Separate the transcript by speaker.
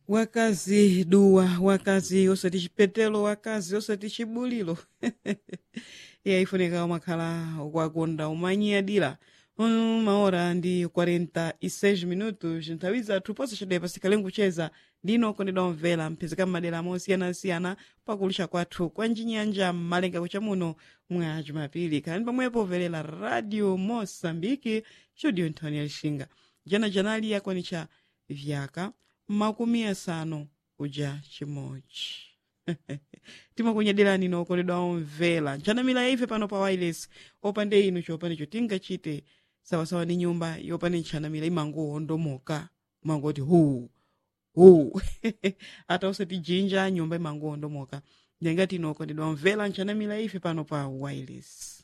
Speaker 1: wakazi duwa wakazi osati chipetelo wakazi osati chibulilo iye ifunika umakhala ukwakonda umanyiyadira uma hora ndi 46 minutos nthawi zathu ponse chidwe pasikale nkucheza ndino okondedwa omvera mphezeka m'madera mosiyanasiyana pakulisha kwathu kwa njinyanja mmalenga kucha muno mwa jumapili khalani pamwepo overera radio mosambiki studio nthani ya lixinga jana janali yakwanitcha vyaka makumi asanu kuja chimodzi timakunyadirani nokoledwa omvera nchanamira ife pano pa wireless opande inu chopanicho tingachite sawasawa ndi nyumba yopani nchanamira imangoondomoka mangoti hu hu ata usati jinja nyumba imangoondomoka ndengati inokondedwa omvera nchanamira ife pano pa wireless